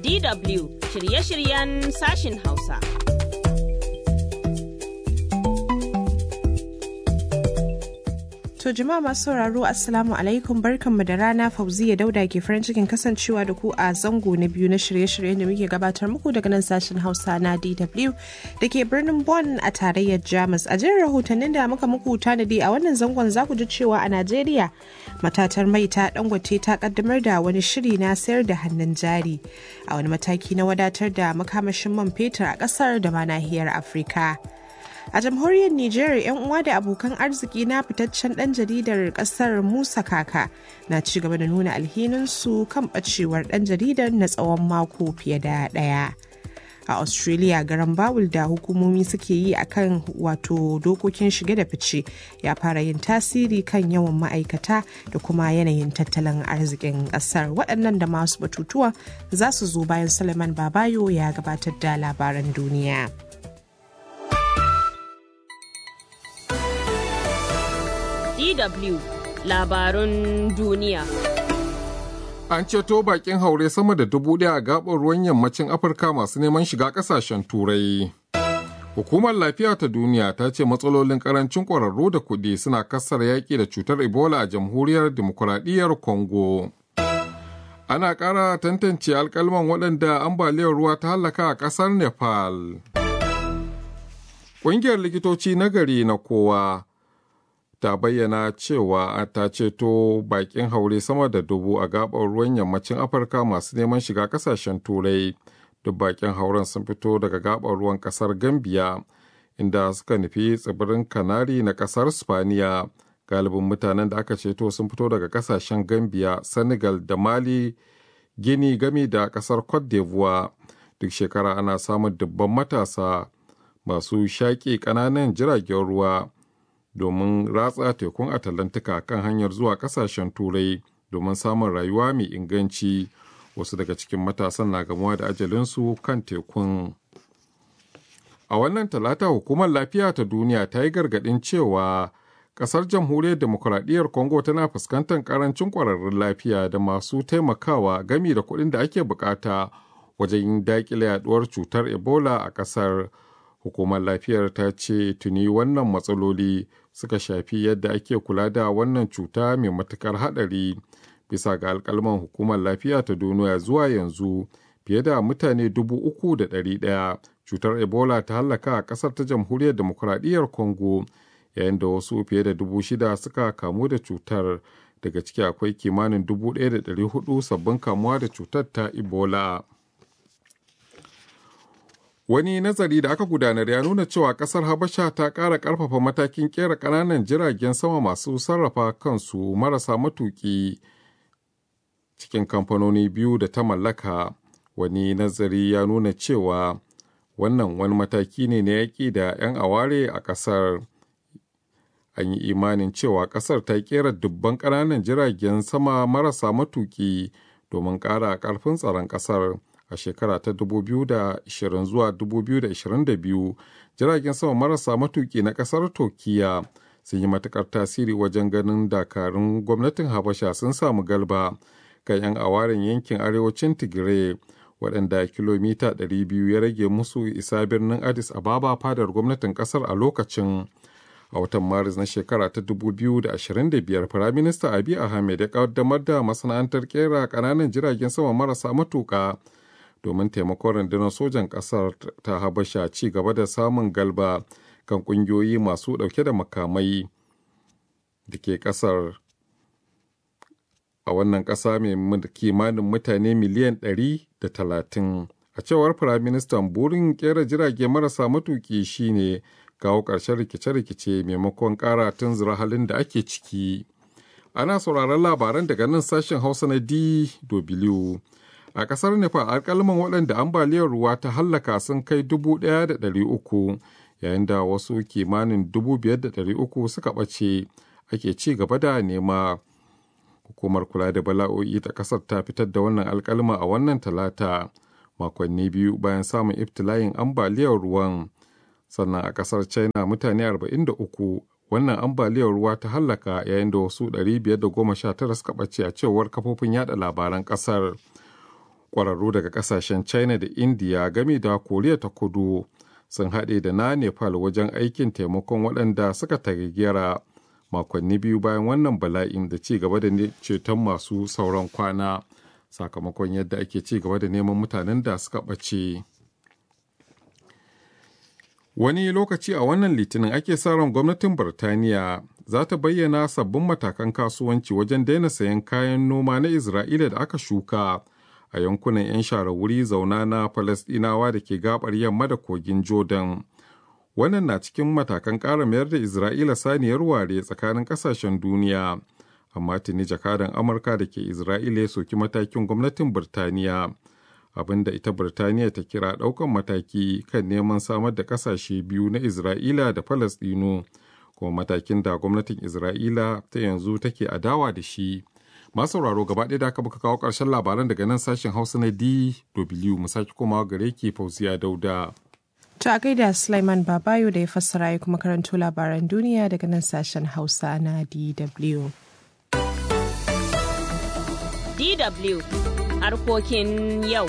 DW shirye-shiryen sashin Hausa. To jama'a masu sauraro Assalamu alaikum barkanmu da rana Fauziya Dauda ke farin cikin kasancewa da ku a zango na biyu na shirye-shiryen da muke gabatar muku daga nan sashen Hausa na DW da ke birnin Bonn a tarayyar Jamus. A jin rahotannin da muka muku tanadi a wannan zangon za ku ji cewa a Najeriya matatar mai ta dangote ta kaddamar da wani shiri na sayar da hannun jari a wani mataki na wadatar da makamashin man fetur a kasar da ma nahiyar Afirka. a jamhuriyar niger yan uwa da abokan arziki na fitaccen dan jaridar kasar musa kaka na ci gaba da nuna alhininsu kan bacewar dan jaridar na tsawon mako fiye da daya a australia garan bawul da hukumomi suke yi akan wato dokokin shige da fice ya fara yin tasiri kan yawan ma'aikata da kuma yanayin tattalin arzikin kasar waɗannan da masu batutuwa za su zo bayan suleiman babayo ya gabatar da labaran duniya. DW labarun duniya. An ceto bakin haure sama da dubu ɗaya a gaɓar ruwan yammacin Afirka masu neman shiga ƙasashen Turai. Hukumar Lafiya ta Duniya ta ce matsalolin ƙarancin ƙwararru da kuɗi suna kassar yaƙi da cutar Ebola a Jamhuriyar Dimokuraɗiyyar Congo. Ana ƙara tantance alƙalman waɗanda ambaliyar ruwa ta hallaka a ƙasar Nepal. Ƙungiyar likitoci na gari na kowa ta bayyana cewa ta ceto bakin haure sama da dubu a gabar ruwan yammacin afirka masu neman shiga kasashen turai duk bakin hauren sun fito daga gabar ruwan kasar gambia inda suka nufi tsibirin kanari na kasar spaniya galibin mutanen da aka ceto sun fito daga kasashen gambia senegal da mali gini gami da kasar cote d'ivoire duk shekara ana samun dubban matasa masu shaƙi ƙananan jiragen ruwa domin ratsa tekun atalantika kan hanyar zuwa kasashen turai domin samun rayuwa mai inganci wasu daga cikin matasan na gamuwa da ajalinsu kan tekun a wannan talata hukumar lafiya ta duniya ta yi gargadin cewa kasar jamhuriyar demokuraɗiyyar congo tana fuskantar karancin ƙwararrun lafiya da masu taimakawa gami da kuɗin da ake bukata wajen daƙile yaduwar cutar ebola a ƙasar hukumar lafiyar ta ce tuni wannan matsaloli suka shafi yadda ake kula da wannan cuta mai matukar haɗari bisa ga alkalman hukumar lafiya ta duniya zuwa yanzu fiye da mutane dubu uku da ɗari ɗaya cutar ebola ta hallaka a ƙasar ta jamhuriyar demokuraɗiyyar congo yayin da wasu fiye da dubu shida suka kamu da cutar daga ciki akwai kimanin dubu ɗaya da ɗari hudu sabbin kamuwa da cutar ta ebola Wani nazari da aka gudanar ya nuna cewa kasar Habasha ta ƙara ƙarfafa matakin ƙera ƙananan jiragen sama masu sarrafa kansu marasa matuƙi cikin kamfanoni biyu da ta mallaka. Wani nazari ya nuna cewa wannan wani mataki ne na yaƙi da 'yan aware a ƙasar. An yi imanin cewa ƙasar ta ƙera dubban ƙananan jiragen sama marasa matuƙi domin ƙara ƙarfin tsaron ƙasar. a shekara ta 2020 zuwa 2022 jiragen sama marasa matuki na kasar turkiya sun yi matukar tasiri wajen ganin dakarun gwamnatin habasha sun samu galba kan 'yan awarin yankin arewacin tigray waɗanda kilomita 200 ya rage musu isa birnin addis ababa fadar gwamnatin kasar a lokacin a watan maris na shekara ta 2025 firaminista abi ahmed ya kaddamar da masana'antar kera ƙananan jiragen sama marasa matuƙa domin taimakon rundunar sojan ƙasar ta habasha ci gaba da samun galba kan ƙungiyoyi masu ɗauke da makamai da ke ƙasar a wannan ƙasa mai kimanin mutane miliyan ɗari da talatin a cewar firaministan burin ƙera jirage marasa matuƙi shine kawo ƙarshen rikice-rikice maimakon ƙara tunzura halin da ake ciki ana sauraron labaran daga nan sashen hausa na dw a ƙasar nepal alƙalman waɗanda ambaliyar ruwa ta hallaka sun kai dubu ɗaya da ɗari uku yayin da wasu kimanin dubu biyar da ɗari uku suka ɓace ake ci gaba da nema hukumar kula da bala'o'i ta ƙasar ta fitar da wannan alƙalma a wannan talata makonni biyu bayan samun ibtila'in ambaliyar ruwan sannan a ƙasar china mutane 43 wannan ambaliyar ruwa ta hallaka yayin da wasu 519 suka ɓace a cewar kafofin yada labaran ƙasar Ƙwararru daga ƙasashen China da India game da Koriya ta kudu sun haɗe da na Nepal wajen aikin taimakon waɗanda suka tagayyara makonni biyu bayan wannan bala'in da ci gaba da ceton masu sauran kwana sakamakon yadda ake ci gaba da neman mutanen da suka ɓace. Wani lokaci a wannan litinin ake sa ran gwamnatin Birtaniya za ta bayyana sabbin matakan kasuwanci wajen daina sayan kayan noma na Isra'ila da aka shuka a yankunan 'yan share wuri zauna na Falasɗinawa da ke gabar yamma da kogin Jordan. Wannan na cikin matakan ƙara mayar da Isra'ila saniyar ware tsakanin ƙasashen duniya. Amma tuni jakadan Amurka da ke Isra'ila ya soki matakin gwamnatin Birtaniya. abin da ita Birtaniya ta kira ɗaukan mataki kan neman samar da ƙasashe biyu na Isra'ila da Falasɗinu, kuma matakin da gwamnatin Isra'ila ta yanzu take adawa da shi. Masu sauraro gaba ɗaya da aka muka kawo ƙarshen labaran daga nan sashen Hausa na DW mu sake komawa gare ki Fauziya Dauda. To a gaida Sulaiman Babayo da ya fassara ya kuma karanto labaran duniya daga nan sashen Hausa na DW. DW harkokin yau.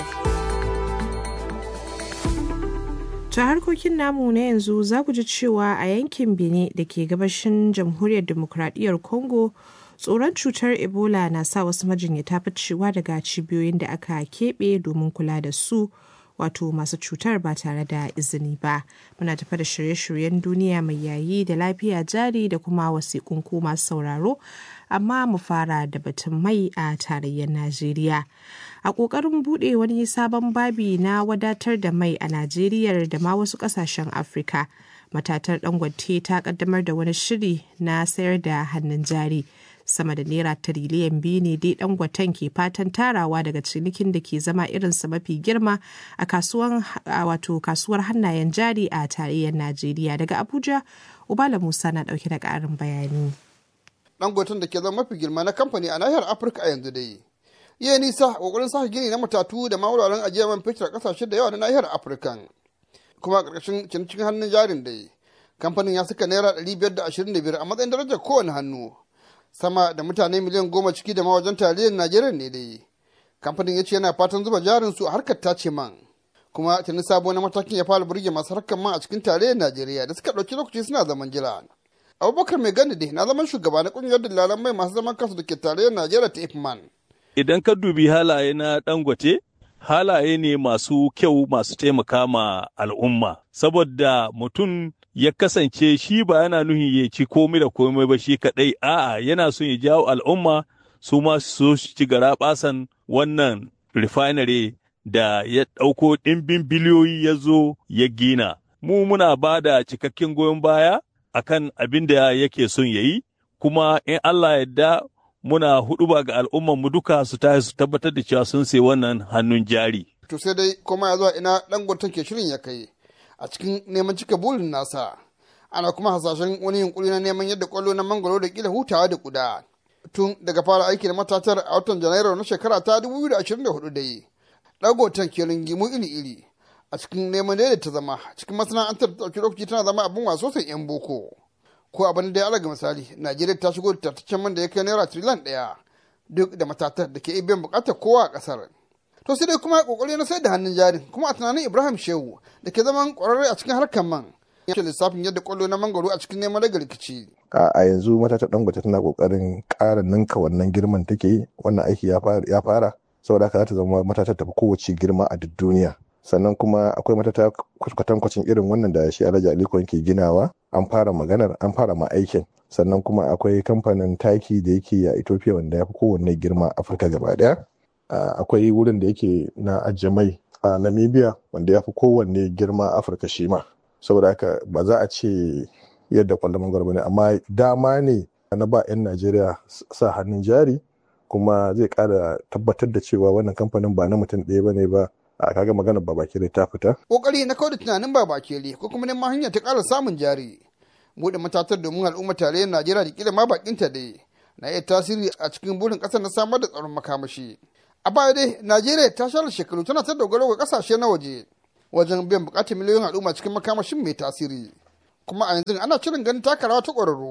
Ta harkokin namu na yanzu za ku ji cewa a yankin Benin da ke gabashin jamhuriyar demokradiyyar Congo tsoron cutar Ebola na sa wasu majinyata ficewa daga cibiyoyin da aka keɓe domin kula da su wato masu cutar ba tare da izini ba. Muna tafa da shirye-shiryen duniya mai yayi da lafiya jari da kuma wasiƙun ku masu sauraro amma mu fara da batun mai a tarayyar Najeriya. A ƙoƙarin buɗe wani sabon babi na wadatar da mai a Najeriya da ma wasu ƙasashen Afirka, matatar Dangote ta ƙaddamar da wani shiri na sayar da hannun jari. Sama da naira tiriliyan biyu ne dai Dangoten ke fatan tarawa daga cinikin da ke zama irinsa mafi girma a kasuwar wato kasuwar hannayen jari a tarayyar Najeriya. Daga Abuja, Ubala Musa na ɗauke da ƙarin bayani. dangoton da ke zama mafi girma na kamfani a nahiyar afirka a yanzu dai iya nisa a kokarin sake gini na matatu da ma wuraren ajiyar man fetur a kasashe da yawa na nahiyar afirka kuma a ƙarƙashin cikin hannun jarin dai kamfanin ya saka naira ɗari biyar da ashirin da biyar a matsayin darajar kowane hannu sama da mutane miliyan goma ciki da ma wajen tarayyar najeriya ne dai kamfanin ya ce yana fatan zuba jarin su a harkar tace man kuma tuni sabo na matakin ya fara burge masu harkar man a cikin tarayyar najeriya da suka ɗauki lokaci suna zaman jira abubakar mai gani dai na zaman shugaba na kungiyar dillalan mai masu zaman kansu da ke tarayyar najeriya ta ifman idan ka dubi halaye na dangote halaye ne masu kyau masu taimaka ma al'umma saboda mutum ya kasance shi ba yana nuhi ya ci komai da komai ba shi kadai a'a yana son ya jawo al'umma su ma su ci gara basan wannan refinery da ya ɗauko ɗimbin biliyoyi ya zo ya gina mu muna ba da cikakken goyon baya akan abin da yake son ya yi, kuma in Allah yadda muna huduba ga al'umman duka su tashi su tabbatar da cewa sun sai wannan hannun jari. To sai dai kuma ya zuwa ina dangoton ke shirin ya kai a cikin neman cika burin nasa. Ana kuma hasashen wani yunkuri na neman yadda kwallo na mangoro da kila hutawa da kuda. Tun daga fara aiki da matatar a watan Janairu na shekara ta 2024 dai. Dangoton ke ringimu iri-iri. a cikin neman daidaita zama cikin masana'antar ta ɗauki lokaci tana zama abin waso sai yan boko ko abin da ya alaga misali najeriya ta shigo da tattaccen man da ya kai naira triliyan ɗaya duk da matatar da ke biyan buƙatar kowa a ƙasar to sai dai kuma kokari na sai da hannun jarin kuma a tunanin ibrahim shehu da ke zaman ƙwararre a cikin harkar man ya ce lissafin yadda kwallo na mangoro a cikin neman daga rikici a yanzu matatar dangote tana kokarin ƙara ninka wannan girman take wannan aiki ya fara saboda haka za ta zama matatar tafi kowace girma a duk duniya sannan kuma akwai matata kwatankwacin irin wannan da shi alhaji aliko ke ginawa an fara maganar an fara ma aikin sannan kuma akwai kamfanin taki da yake a ethiopia wanda ya fi kowanne girma afirka gaba daya akwai wurin da yake na ajiye mai a namibia wanda ya fi kowanne girma afirka shi ma saboda haka ba za a ce yadda kwallon mangwaro ba ne amma dama ne na ba 'yan najeriya sa hannun jari kuma zai kara tabbatar da cewa wannan kamfanin ba na mutum ɗaya ba ne ba a kaga maganar babakere ta fita. Kokari na kawai da tunanin babakere ko kuma neman hanya ta ƙara samun jari. Buɗe matatar domin al'ummar tarayyar Najeriya da kila ma bakinta dai na iya tasiri a cikin burin ƙasar na samar da tsaron makamashi. A baya dai Najeriya ta share shekaru tana ta dogaro ga ƙasashe na waje wajen biyan buƙatar miliyoyin al'umma cikin makamashin mai tasiri. Kuma a yanzu ana shirin ganin taka rawa ta ƙwararru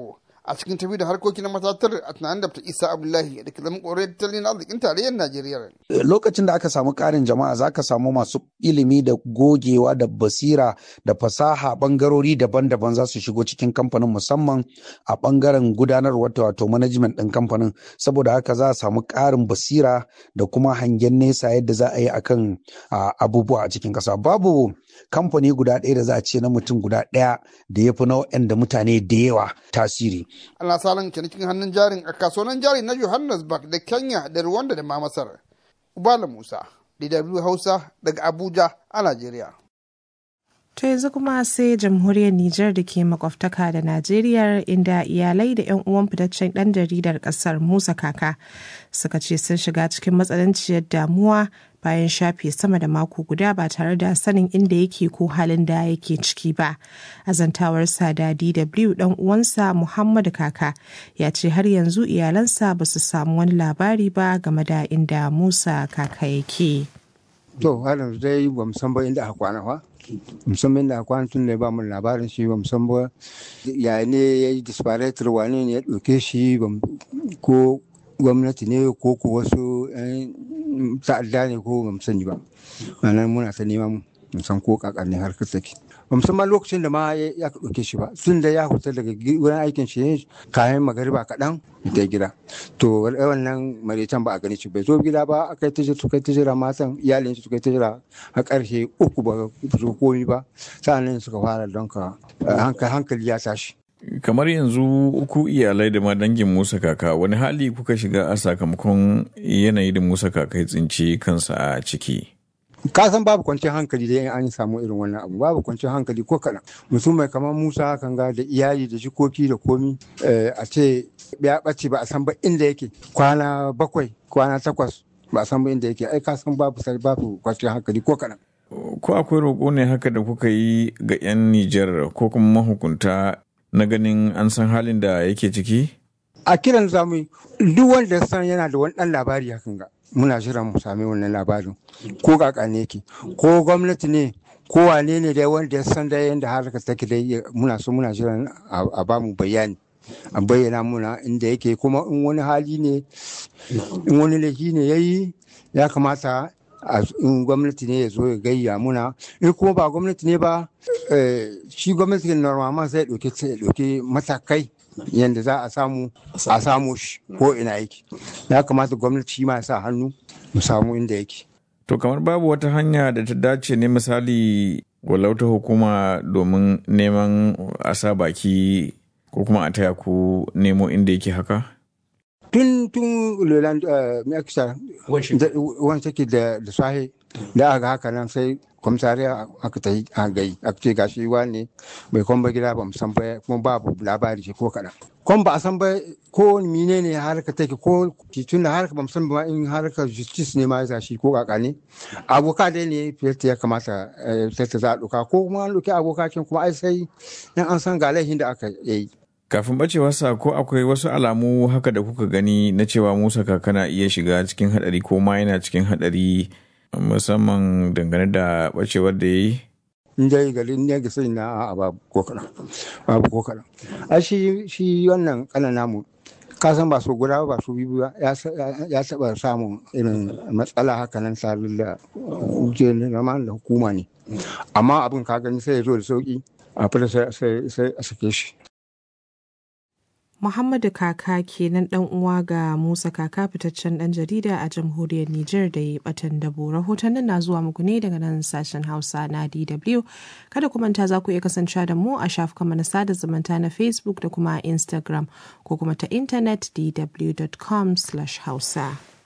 a cikin tafi da harkokin na matatar a tunanin da isa abdullahi da ke zama kore tattalin arzikin tarayyar najeriya lokacin da aka samu karin jama'a za ka samu masu ilimi da gogewa da basira da fasaha bangarori daban-daban za su shigo cikin kamfanin musamman a bangaren gudanarwa wato management ɗin kamfanin saboda haka za a samu karin basira da kuma hangen nesa yadda za a yi akan abubuwa a cikin ƙasa babu kamfani guda ɗaya da za a ce na mutum guda ɗaya da ya fi nau'in da mutane da yawa tasiri. Ana salon cinikin hannun jarin a kasuwannin jari na Johannesburg da Kenya da Rwanda da ma Masar. Ubala Musa, DW Hausa daga Abuja a Najeriya. To yanzu kuma sai jamhuriyar Nijar da ke makwabtaka da Najeriya inda iyalai da 'yan uwan fitaccen ɗan jaridar ƙasar Musa Kaka suka ce sun shiga cikin matsananciyar damuwa bayan shafe sama da mako guda ba tare da sanin inda yake ko halin da yake ciki ba. Azantawarsa da DW ɗan uwansa Muhammadu Kaka ya ce har yanzu iyalansa ba su samu wani labari ba game da inda Musa Kaka yake. To, har yanzu dai ba mu san ba inda aka kwana fa. musamman da kwana tun da ba mu labarin shi ba musamman ba ya ne ya yi disparator wane ne ya ɗauke shi ko gwamnati ne ko ko wasu ta'adda ne ko ba mu sani ba nan muna ta neman mu san ko kakar ne har take ba musamman lokacin da ma ya ɗauke shi ba tun da ya huta daga wurin aikin shi ne kayan magariba kaɗan ta gida to wannan maritan ba a gani shi bai zo gida ba aka yi tijira suka yi tijira matan iyalin shi suka yi tijira a ƙarshe uku ba su komi ba sa'annan suka fara don ka hankali ya tashi kamar yanzu uku iyalai da ma dangin musa kaka wani hali kuka shiga a sakamakon yanayi da musa kaka ya tsinci kansa a ciki ka san babu kwanciyar hankali da an samu irin wannan abu babu kwanciyar hankali ko kaɗan mutum mai kamar musa kan ga da iyali da jikoki da komi a ce ya ɓace ba a san ba inda yake kwana bakwai kwana takwas ba a san ba inda yake ai ka san babu babu kwanciyar hankali ko kaɗan. ko akwai roƙo ne haka da kuka yi ga 'yan nijar ko kuma mahukunta na ganin an san halin da yake ciki a kiran zamu duk wanda ya san yana da wani ɗan labari hakan ga muna jiran mu sami wannan labarin ko kaka ne yake ko gwamnati ne ko wane ne dai wanda ya san dai yadda harkar take dai muna so muna jiran a ba mu bayani a bayyana muna inda yake kuma in wani hali ne in wani laifi ne ya yi ya kamata in gwamnati ne ya zo ya gayya muna in kuma ba gwamnati ne ba shi gwamnati normalman sai ya ɗauki matakai yadda za a samu a samu shi ko ina yake ya kamata gwamnati shi ma sa hannu mu samu inda yake to kamar babu wata hanya da ta dace ne misali walau ta hukuma domin neman a sa baki ko kuma a taya ku nemo inda yake haka tun tun leland meksa wani take da sahi da aka haka nan sai komisariya aka ta yi a gai aka ce gashi ne bai kwan ba gida ba mu san ba kuma babu labari shi ko kaɗan kwan ba a san ba ko mine ne harka take ko tun da harka ba mu san ba in harka justice ne ma ya shi ko kaka ne aboka dai ne fiyarta ya kamata ta za a ɗauka ko kuma an ɗauki abokakin kuma ai sai in an san ga laifin da aka yi kafin bacewarsa ko akwai wasu alamu haka da kuka gani na cewa musa kakana iya shiga cikin hadari ko ma yana cikin hadari musamman dangane da bacewar da ya yi in dai garin ne ga sai na a babu ko kaɗan babu ko kaɗan a shi shi wannan kanan namu ka san ba su guda ba su biyu ba ya taɓa samun irin matsala haka nan sarin da da hukuma ne amma abin ka gani sai ya zo da sauki a fita sai a sake shi Muhammadu Kaka kenan dan uwa ga Musa Kaka fitaccen dan jarida a jamhuriyar Nijar da ya batan dabo. Rahotannin na zuwa muku ne daga nan sashen Hausa na DW. Kada ku manta za ku iya kasancewa da mu a shafukan na sada zumunta na Facebook da kuma Instagram ko kuma ta intanet dw.com/hausa.